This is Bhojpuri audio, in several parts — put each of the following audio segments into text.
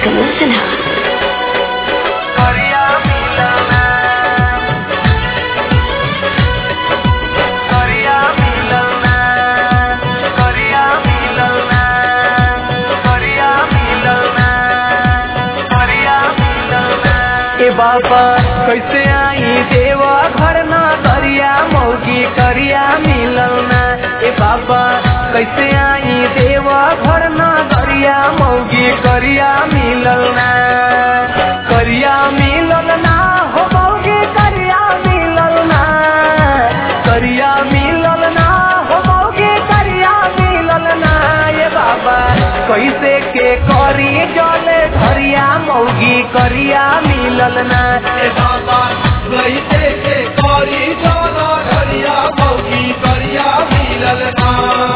कमल सिन्हा करिया मिलना करिया मिलना करिया मिलना करिया मिलना करिया मिलना ए बाबा कैसे आई देवा घर ना करिया मौगी करिया मिलना ए बाबा कैसे आई देवा घर ना करिया मौगी करिया मिलना करिया मिलना हो मौगी करिया मिलना करिया मिलना हो मौगी करिया मिलना ये बाबा कैसे के करी जले घरिया मौगी करिया मिलना ए बाबा कैसे के करी जाना घरिया मौगी करिया मिलल ना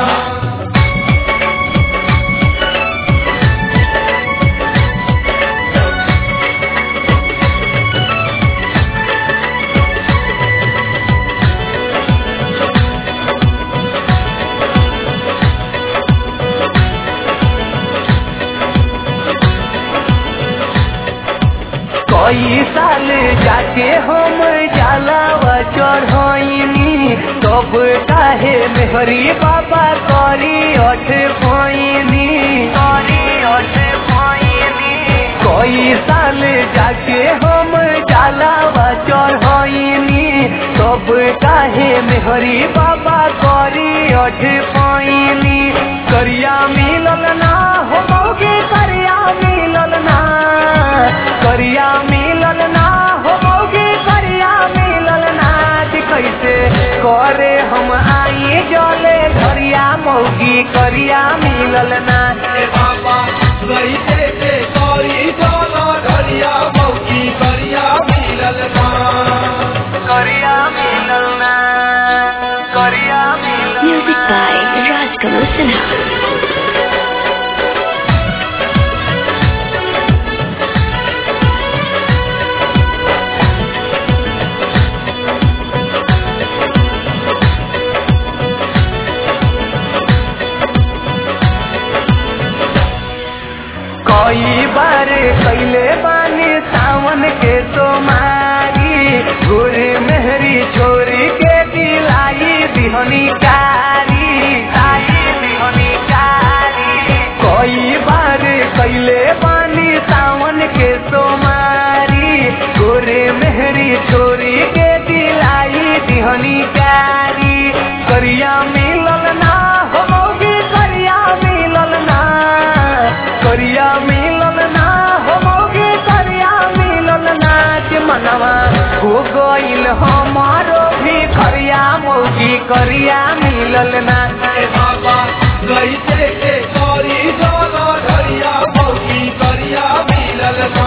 कई साल जाके हम जलावा चढ़नी तब काहे मेहरी बाबा करी अठ पैनी करी अठ पैनी कई साल जाके हम जलावा चढ़नी तब काहे मेहरी बाबा करी अठ पैनी करिया मिलल ना हो मौगे करिया मिलल ना करिया मिलल ना हो मौगे करिया मिलल ना कि कैसे करे हम आई जले घरिया मौगी करिया मिलल ना ए बाबा कैसे के करी जाना घरिया मौगी करिया मिलल ना करिया मिलल ना करिया मिलल म्यूजिक बाय राज कमल सिन्हा कई बार कैले बानी सावन के सोमारी गोरे मेहरी छोरी के दिलाई दिहनी कारी लाई दिहनी कारी कई बार कैले बानी सावन के सोमारी गोरे मेहरी छोरी के दिलाई दिहनी कारी करिया मिलल ना हो मौगी करिया मिलल ना करिया मिलल ना हो मौगी करिया मिलल ना के मनवा हो गइल हमारो भी करिया मौगी करिया मिलल ना ए बाबा कैसे के करी जाना घरिया मौगी करिया मिलल ना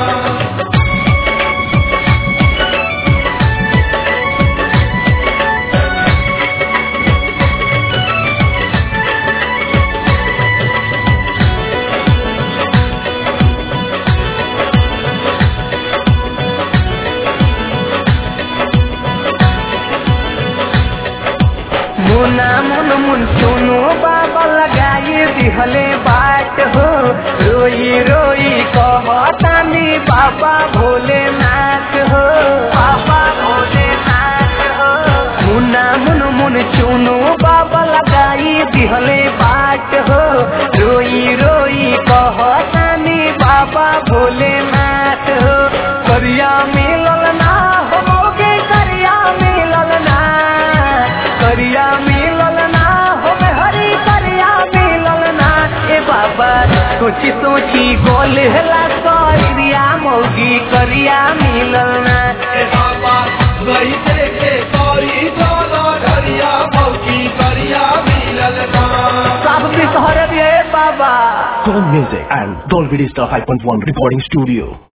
मुना मुन मुन सुनो बाबा लगाई दिहले बाट हो रोई रोई कहतानी बाबा भोलेनाथ हो बाबा भोलेनाथ हो मुना मुन मुन चुनो बाबा लगाई दिहले बाट हो रोई रोई कहतानी बाबा भोलेनाथ हो करिया मिलल ना हो मौगे करिया मिलल ना करिया मिलल ना हो हरी करिया मिलल ना ए बाबा सोची सोची गोल हला करिया मौगी करिया मिलल ना ए बाबा कैसे के करी जाना घरिया मौगी करिया मिलल ना सब के सहर दिए बाबा Tone Music and Dolby Digital 5.1 Recording Studio.